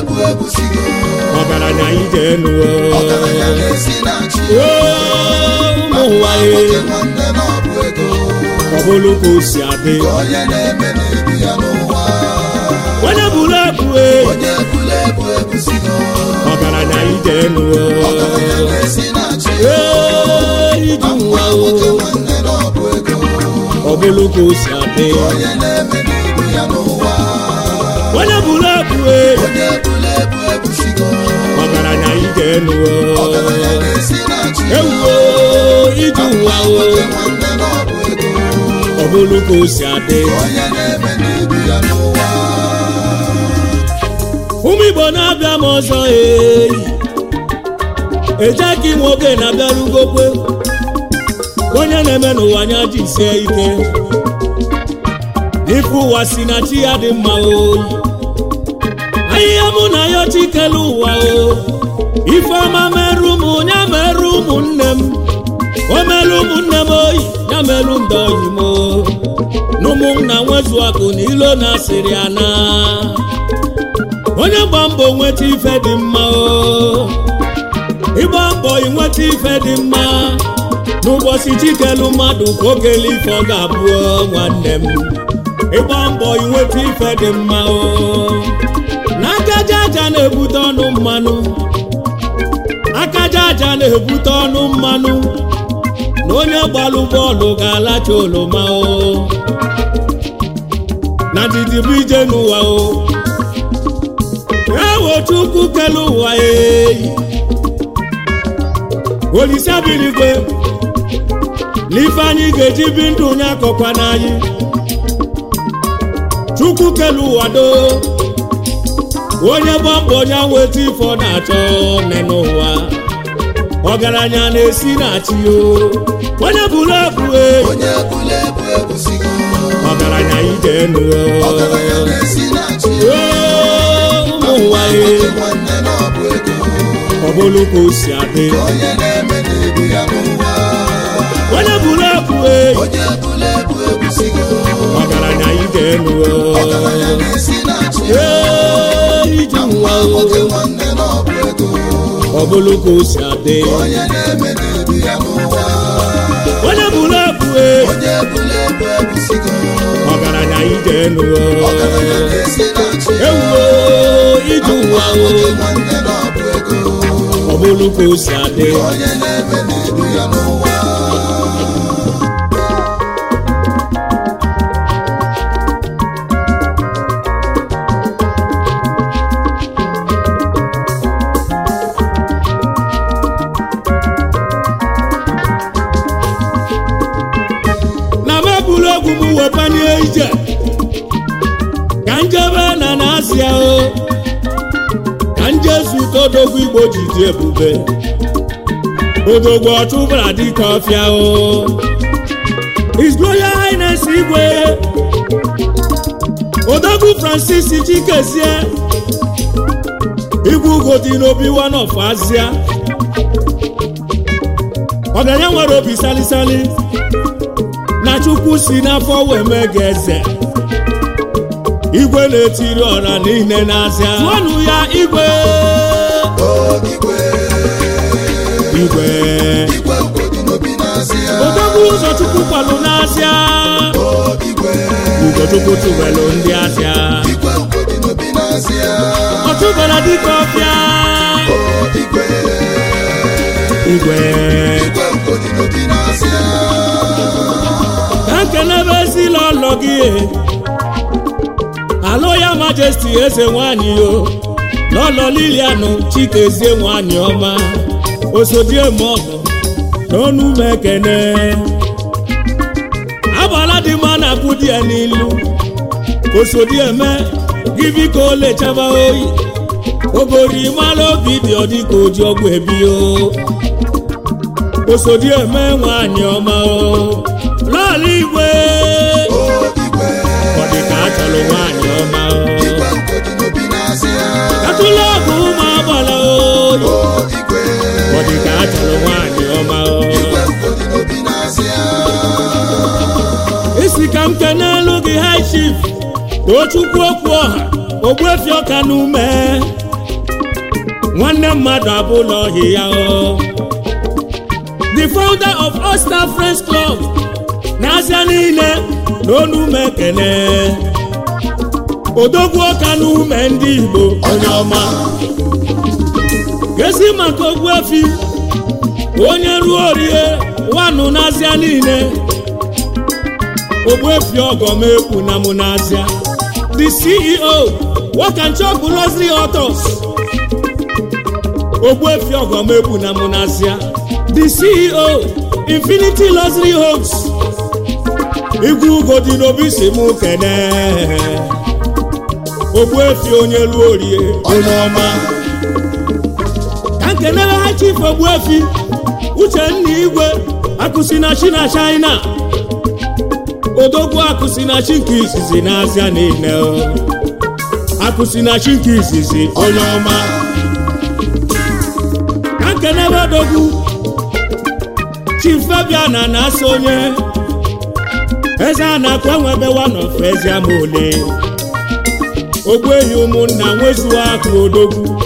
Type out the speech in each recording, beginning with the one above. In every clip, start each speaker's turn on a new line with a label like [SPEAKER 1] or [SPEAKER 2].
[SPEAKER 1] ebu ebusigo
[SPEAKER 2] ọgaranya ije enuo
[SPEAKER 1] ọgaranya na-esi na chi
[SPEAKER 2] ụmụ ụwa
[SPEAKER 1] nwoke
[SPEAKER 2] ye
[SPEAKER 1] nwanne na ọ bụ ego
[SPEAKER 2] ọ bụrụ ka o si adị
[SPEAKER 1] ka onye na-eme na-ebi ya n'ụwa
[SPEAKER 2] onye buru ebu e
[SPEAKER 1] onye ebula ebu ebusigo
[SPEAKER 2] ọgaranya ije enuo
[SPEAKER 1] ọgaranya na-esi na chi
[SPEAKER 2] ije ụwa o
[SPEAKER 1] nwoke nwanne na ọ bụ ego
[SPEAKER 2] ọ bụrụ ka o si adị
[SPEAKER 1] ka onye na-eme na-ebi ya n'ụwa
[SPEAKER 2] onye buru ebu e
[SPEAKER 1] onye ebula ebu ebusigo
[SPEAKER 2] ọgaranya ije enuo
[SPEAKER 1] ọgaranya na-esi na chi
[SPEAKER 2] ewuo ije ụwa o
[SPEAKER 1] nwoke nwanne na ọ bụ ego
[SPEAKER 2] ọ bụrụ ka o si adị
[SPEAKER 1] ka onye na-eme na-ebi ya n'ụwa
[SPEAKER 2] ụmụ igbo na-abịa m ọzọ eyi ejeki nwoke na-abịarugokwe onye na-eme n'ụwa anya jisie ike ife ụwa si na chi ya dị mma oyi ahịhịa mụ na ya chikelu ụwa o ifeọma merụ m ya merụ ụmụnne m o merụ ụmụnne m oyi ya merụ ndị oyi m o. n'ụmụnna nwezu akụ na ilo na asịrị ya na onye gba mbọ nweta ife dị mma o ịgba mbọ inweta ife dị mma n'ụbọchị chikelu mmadụ ka okele ife ọ ga-abụ o, nwanne m ịgba mbọ inweta ife dị mma o n'akaja aja na-ebute ọnụ mmanụ akaja aja na-ebute ọnụ mmanụ na onye gbalụ bọọlụ ga-alacha oroma o na ndidi bụ ije n'ụwa o ewo chukwu kele ụwa eyi olise birigwe n'ife anyị ga-eji bi ndụ onye akọkwa n'anyị chukwu kele ụwa do onye gba mbọ onye nweta ife ọ na-achọ nne n'ụwa ọgaranya na-esi na chi o onye buru ebu e
[SPEAKER 1] onye ebula ebu ebusigo
[SPEAKER 2] ọgaranya ije enu
[SPEAKER 1] ọgaranya na-esi na chi
[SPEAKER 2] ụmụ ụwa e
[SPEAKER 1] nwoke nwanne na ọ bụ ego
[SPEAKER 2] ọ bụrụ ka o si adị
[SPEAKER 1] ka onye na-eme na-ebi ya n'ụwa
[SPEAKER 2] onye buru ebu e
[SPEAKER 1] onye ebula ebu ebusigo
[SPEAKER 2] ọgaranya ije enu
[SPEAKER 1] ọgaranya na-esi na chi
[SPEAKER 2] ije ụwa o
[SPEAKER 1] nwoke nwanne na ọ bụ ego
[SPEAKER 2] ọ bụrụ ka o si adị
[SPEAKER 1] ka onye na-eme na-ebi ya n'ụwa
[SPEAKER 2] onye buru ebu e
[SPEAKER 1] onye ebula ebu ebusigo
[SPEAKER 2] ọgaranya ije enu
[SPEAKER 1] ọgaranya na-esi na chi
[SPEAKER 2] ewuo ije ụwa o
[SPEAKER 1] nwoke nwanne na ọ bụ ego
[SPEAKER 2] ọ bụrụ ka o si adị
[SPEAKER 1] ka onye na-eme na-ebi ya n'ụwa
[SPEAKER 2] na m eburu egwu m wepanye ije ka njebe na na-asịa o ka nje zute odogwu igbo ji dị ebube odogwu ọchụbara dịka ọfịa o His Royal Highness igwe odogwu francis chikezie igwe ugo dị n'obi one of Asia ọgaranya nwere obi salisali na chukwu si n'afọ wee mee gị eze igwe na-etiri ọra niile n'azịa tụọnụ ya igwe
[SPEAKER 1] igwe
[SPEAKER 2] igwe
[SPEAKER 1] igwe ugodi n'obi n'azịa
[SPEAKER 2] odogwu ụzọ chukwu kwalụ n'azịa
[SPEAKER 1] igwe
[SPEAKER 2] ugochukwu tụbelụ ndị azịa
[SPEAKER 1] igwe ugodi n'obi n'azịa
[SPEAKER 2] ọtụbara dịka ọfịa
[SPEAKER 1] igwe
[SPEAKER 2] igwe
[SPEAKER 1] igwe ugodi n'obi n'azịa
[SPEAKER 2] ka nkenebe esila ọlọ gị alụ ya majesti eze nwanyị o n'ọlọ lilianụ chikezie nwanyị ọma osodieme ọgọ n'ọnụ m ekene agbala dị mma na abụ di ya n'ilu osodieme gị biko lechaba oyi ogori mara obi dị ọ dịka oji ọgwụ ebi o osodieme nwanyị ọma o lọọlụ igwe
[SPEAKER 1] igwe
[SPEAKER 2] ọ dị ka a chọrọ nwaanyị ọma o
[SPEAKER 1] igwe ugodi n'obi n'azịa
[SPEAKER 2] katụla ọgụ ụmụ agbala oyi
[SPEAKER 1] igwe
[SPEAKER 2] ọ dị ka a chọrọ nwaanyị ọma o
[SPEAKER 1] igwe ugodi n'obi n'azịa
[SPEAKER 2] isi ka m kenelu gị high chief tochukwu okwu ọha ogbuefi ọka n'ume nwanne mmadụ abụla ọhịa ya o the founder of All Star Friends Club n'Asia niile na onu ekene odogwu ọka na ume ndị Igbo onye ọma gezi maka Ogbuefi onye ruo orie wanụ n'Asia niile Ogbuefi ọgọmekwu na mụ n'Asia the CEO Wakanchọ Luxury Autos Ogbuefi ọgọmekwu na mụ n'Asia the CEO Infinity Luxury Homes igwu ugo dị n'obi si mụ kene Ogbuefi onye ruo orie onye ọma ka nkenere ha chief Ogbuefi Uchenna Igwe akụsi na chi na China odogwu akụsi na chi nke izizi n'Azịa niile akụsi na chi nke izizi onye ọma ka nkenere odogwu chief Fabian na-asa onye eze a na-akwa enwebewa n'ofe ezi ama ole ogbuehi ụmụnna nwezuo akụ odogwu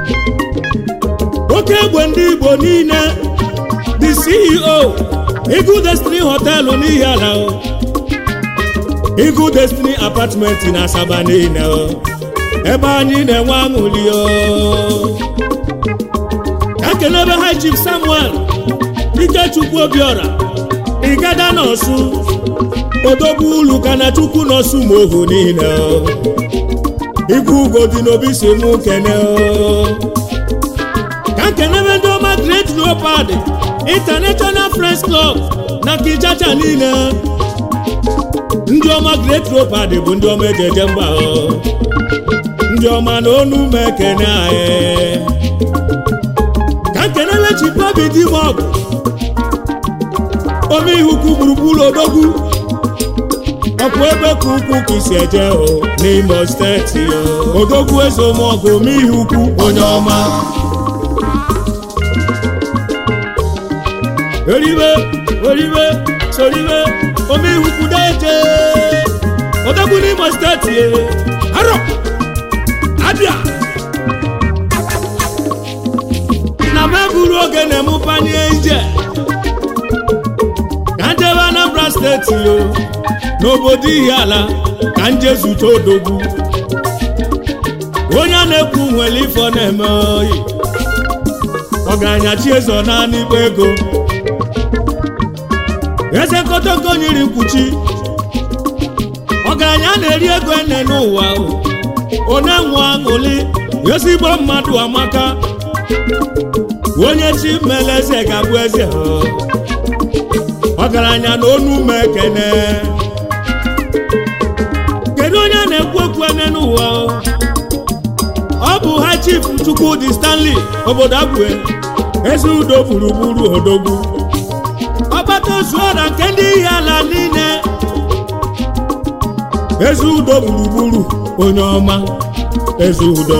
[SPEAKER 2] oke egbe ndị igbo niile the ceo Eagle Destiny họtelụ n'ihi ala o Eagle Destiny apartment na asaba niile o ebe anyị na-enwe aṅụrị o ka kelebe high chief samuel ikechukwu obiora igada n'ọsụ odogwu ulu ka na chukwu n'ọsụ ma ohu niile o ikwu ugo dị n'obi si mụ kene o ka nkenebe ndị ọma great leopard international friends club na kijacha niile ndị ọma great leopard bụ ndị ọma ejeje mba o ndị ọma na onu m ekene anyị ka nkenebe chikobi dị m ọgụ ome ihukwu gburugburu odogwu ọkwa ebe ka ukwu ka isi eje o n'Imo steeti o odogwu eze omọgụ ome ihe ukwu onye ọma eribe oribe soribe ome ihe ukwu deje odogwu n'Imo steeti e arọ abịa na m eburu oge na-emụpanye ije ka njebe Anambra steeti o n'obodo Ihiala ka nje zute odogwu onye a na-ekwu nwere ife ọ na-eme oyi ọgaranya chiezo naanị ikpe ego eze nkotoko nyiri mkpuchi ọgaranya na-eri ego ene n'ụwa onye nwe aṅụli ezigbo mmadụ amaka onye chi mere eze ga-abụ eze ọgaranya na onu m ekene kedu onye a na-ekwu okwu ene n'ụwa ọ bụ ha chief Chukwudi Stanley obodo Abue eze udo gburugburu odogwu ọgbata ozuo na nke ndị ihe ala niile eze udo gburugburu onye ọma eze udo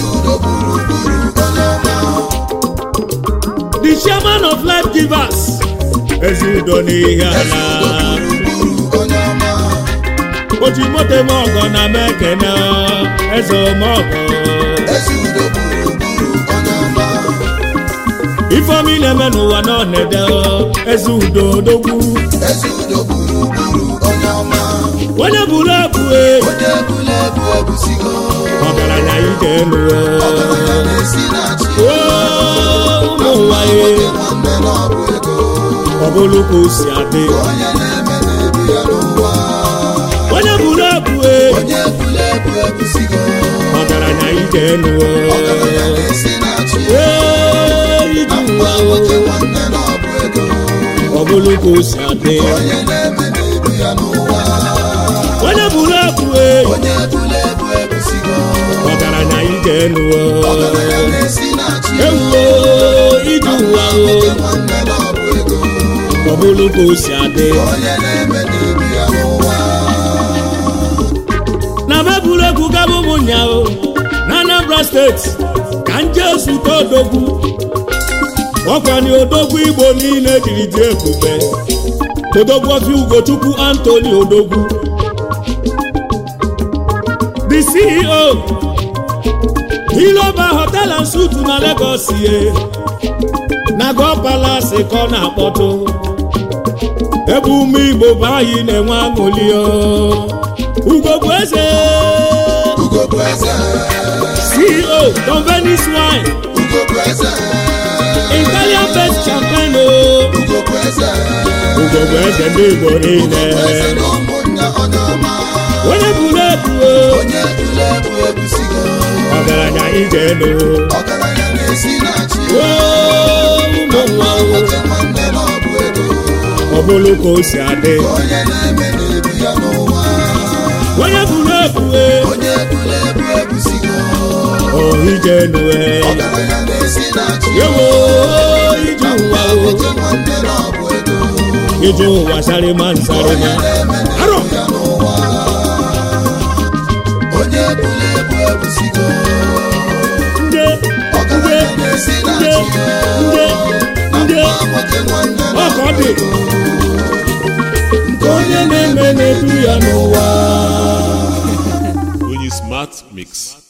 [SPEAKER 2] the chairman of life givers eze udo n'ihe ala o ji moto eme ọgọ na m ekene eze omọgọ ifeomi na-eme n'ụwa nọ na-ede eze udo odogwu onye buru ebu ọgaranya ije elu ụmụ ụwa ọ bụrụ ka o si adị onye buru ebu ọgaranya ije elu ije ụwa ọ bụrụ ka o si adị onye buru ebu ọgaranya ije elu ewuo ije ụwa ọ bụrụ ka o si adị na meburu egwu gaba ụmụnyaahụ na Anambra steeti ka nje zute odogwu ọkwanye odogwu igbo niile jiri dị ebube odogwu ofi ugochukwu Anthony odogwu the CEO Iloba Hotel and suit na Lagos ye na go palace ka ọ na-akpọtụ ebe ụmụ igbo bụ anyị na-enwe aṅụli o. ugo bụ eze
[SPEAKER 1] Ugo bụ eze.
[SPEAKER 2] ceo Don Venice wine
[SPEAKER 1] Ugo bụ eze.
[SPEAKER 2] italian best champagne o.
[SPEAKER 1] Ugo bụ eze.
[SPEAKER 2] ugo bụ eze ndị igbo niile
[SPEAKER 1] Ugo bụ eze na ụmụnne onye ọma.
[SPEAKER 2] onye buru ebu o.
[SPEAKER 1] Onye dule bụ ebusigo.
[SPEAKER 2] ọgaranya ije elu
[SPEAKER 1] Ọgaranya na-esi na chi.
[SPEAKER 2] o ụmụ nwa o.
[SPEAKER 1] Nwoke nwanne na ọ bụ ego.
[SPEAKER 2] ọ bụrụ ka o si adị
[SPEAKER 1] Onye na-eme na-ebi ya n'ụwa.
[SPEAKER 2] onye buru ebu e.
[SPEAKER 1] Onye dule bụ ebusigo.
[SPEAKER 2] o ije elu e.
[SPEAKER 1] Ọgaranya na-esi na chi.
[SPEAKER 2] yewo ije ụwa o.
[SPEAKER 1] Nwoke nwanne na ọ bụ ego.
[SPEAKER 2] ije ụwa sarịma nsarịma arọ
[SPEAKER 1] ya n'ụwa onye bụla ebu ebusigo
[SPEAKER 2] nde nde
[SPEAKER 1] ọgaranya na-esi na
[SPEAKER 2] nde
[SPEAKER 1] chi
[SPEAKER 2] nde nde
[SPEAKER 1] nwoke nwanne na
[SPEAKER 2] ọ ka ọ dị nke onye na-eme na-edu ya n'ụwa
[SPEAKER 3] onye smart mix